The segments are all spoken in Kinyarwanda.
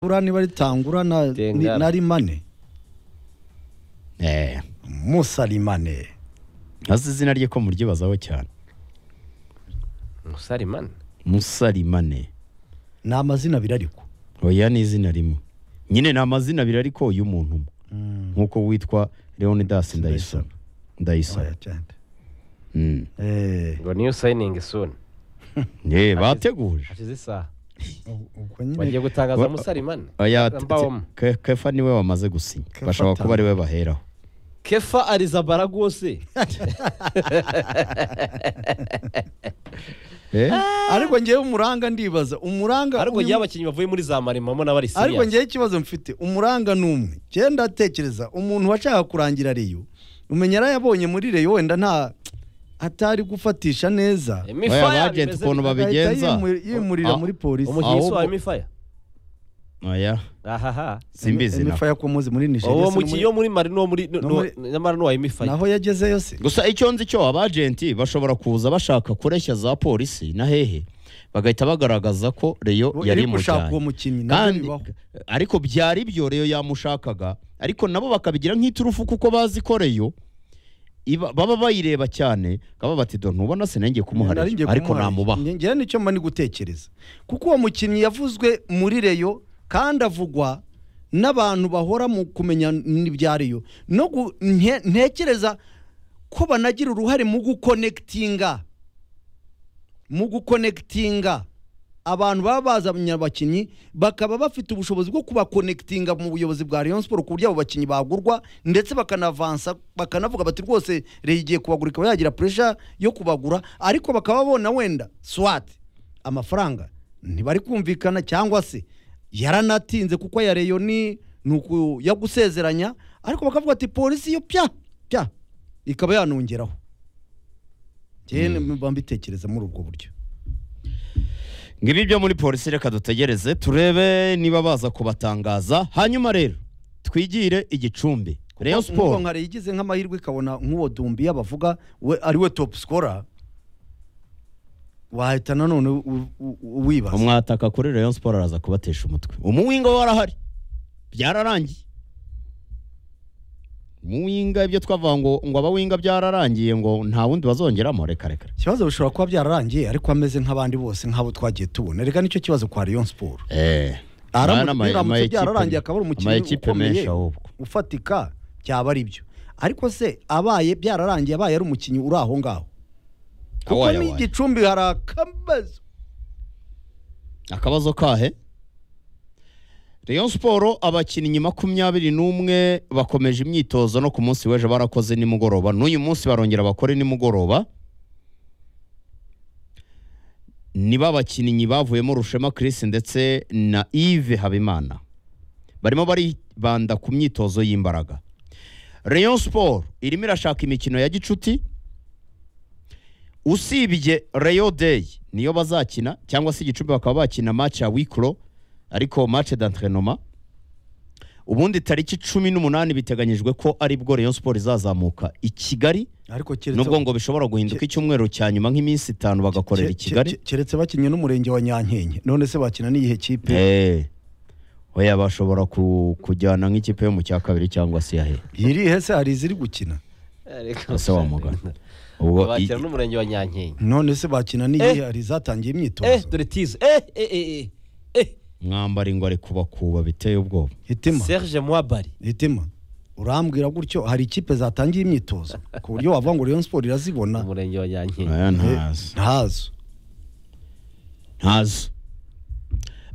buriya niba ritangura na ni- Tengara. na rimane Eh, musa rimane ntazi izina rye ko muryibazaho cyane musarimani musarimane ni amazina abiri ariko oya ni izina rimwe nyine ni amazina abiri ariko y'umuntu umwe nk'uko witwa leonidas ndayisoni ndayisoni Oya, cyane. Mm. Eh, ngo niyo sayiningi suni Eh, bateguje hashize isaha ubwo nyine bagiye gutangaza Wa- musarimani oya Mbawoma. Ke- kefa niwe wamaze gusinya Kefa bashobora atanga. kuba ariwe baheraho kefa arizabara rwose Eh? ariko ngewe umuranga ndibaza umuranga ariko uyu- ngewe abakinnyi bavuye muri za marimamo n'abari ariko siriya ngewe ikibazo mfite umuranga ni umwe ngewe ndatekereza umuntu washaka kurangira reyo umenya yarayabonye muri reyo wenda nta atari gufatisha neza Oya, abagenti ukuntu bimeze agahita babigenza yimu- yimurira Ah, muri polisi umukinnyi ahubwo- wa mifaya oya ahaha simbizi Emi- na Emi Faya komuzi muri Nigeria uwo se no mukinnyi wo muri mari n'uwo muri no muri- nyamara n'uwa mifaya naho yageze yose gusa icyo nzi cyo abajenti bashobora kuza bashaka kureshya za polisi na hehe bagahita bagaragaza ko reyo yari iri gushaka uwo imujyanye mukinnyi nabyo kandi bibaho ariko byari byo reyo yamushakaga ariko nabo bakabigira nk'iturufu kuko bazi ko reyo iba- baba bayireba cyane baba bati dore ntubona sinenge kumuharira Nari ngiye ariko kumuharira. namubaha Nge- ngewe nicyo mba ni gutekereza kuko uwo mukinnyi yavuzwe muri reyo kandi avugwa n'abantu bahora mu kumenya n'ibya reyo no gu- nte- ntekereza ko banagira uruhare mu gukonekitinga mu gukonekitinga abantu baba bazanye abakinnyi bakaba bafite ubushobozi bwo kubakonekitinga mu buyobozi bwa Rayon Sport ku buryo abo bakinnyi bagurwa ndetse bakanavansa bakanavuga bati rwose Rayon igiye kubagura ikaba yagira pressure yo kubagura ariko bakaba babona wenda swat amafaranga ntibari kumvikana cyangwa se yaranatinze kuko aya Rayon ni ni uku yagusezeranya ariko bakavuga ati polisi yo pya pya ikaba yanongeraho njyewe mba mbitekereza muri ubwo buryo ngibi byo muri polisi reka dutegereze turebe niba baza kubatangaza hanyuma rero twigire igicumbi reyo Nkuko siporo nka Rayon igize nk'amahirwe ikabona nk'uwo Dumbiya bavuga we ari we top scorer wahita nanone u- u- u- wibaza umwataka kuri Rayon Sport araza kubatesha umutwe umuwinga warahari byararangiye umuwinga ibyo twavuga ngo ngo abawinga byararangiye ngo nta wundi bazongeramo reka reka reka. ikibazo bishobora kuba byararangiye ariko ameze nk'abandi bose nk'abo twagiye tubona reka nicyo kibazo kwa Rayon Sport eh Aramutse- Mana, ama- ama biramutse ekipe- byararangiye akaba ari ama umukinnyi ekipe menshi ukomeye ahubwo ufatika byaba ari byo ariko se abaye byararangiye abaye ari umukinnyi uri aho ngaho kuko Awaye, awaye. n'igicumbi hari akabazo akabazo kahe Rayon Sport abakinnyi makumyabiri n'umwe bakomeje imyitozo no ku munsi w'ejo barakoze nimugoroba n'uyu munsi barongera bakore nimugoroba nibo abakinnyi bavuyemo Rushema Chris ndetse na Yves Habimana barimo baribanda ku myitozo y'imbaraga Rayon Sport irimo irashaka imikino ya gicuti usibye Rayo Day niyo bazakina cyangwa se igicumbi bakaba bakina match ya Wikro ariko match d'entraînement ubundi tariki cumi n'umunani biteganyijwe ko ari bwo Rayon Sport izazamuka i Kigali ariko keretse nubwo ngo bishobora guhinduka icyumweru cya nyuma nk'iminsi itanu bagakorera i Ke- ke- Kigali ke- keretse bakinnye n'umurenge wa Nyankenke none se bakina n'iyihe kipe Eh, oya bashobora ku- kujyana nk'ikipe yo mu cya kabiri cyangwa se yahe irihe se hari iziri gukina ese wamugana ubwo i- bakira n'umurenge wa nyankenke none se bakina n'iyihe Eh. hari izatangiye eh imyitozo dore tizo eh eh eh eh eh mwambara ngo ari kubakuba biteye ubwoba hitima serge mwabari hitima urambwira gutyo hari ikipe zatangiye imyitozo ku buryo wavuga ngo Rayon Sport irazibona umurenge wa nyankenke Oya, Eh, ntazi ntazo ntazo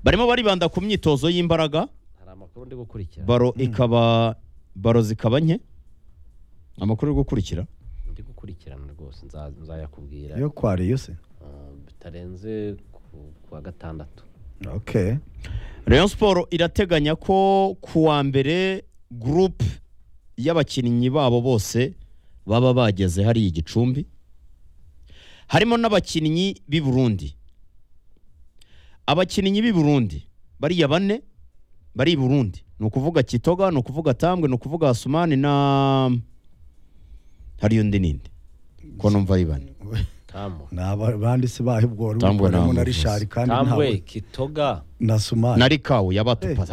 barimo baribanda ku myitozo y'imbaraga hari amakuru ndi gukurikira baro ikaba baro zikaba nke amakuru yo gukurikira ndi gukurikirana rwose nza- nzayakubwira yo kwa Rayon se Ah, bitarenze ku- kuwa gatandatu okay Rayon Sport irateganya ko ku wa mbere groupe y'abakinnyi babo bose baba bageze hariya igicumbi harimo n'abakinnyi b'i Burundi abakinnyi b'i Burundi bariya bane bari i Burundi ni ukuvuga Kitoga ni ukuvuga Tambwe ni ukuvuga Asumani na hari undi ninde ko numva ari bane tamu ni abanditsi baho ubwo wari Tambwe ukoramo na ntamuvuzi. rishari kandi tambwe ntawe kitoga na sumari na rikawu yabatupaza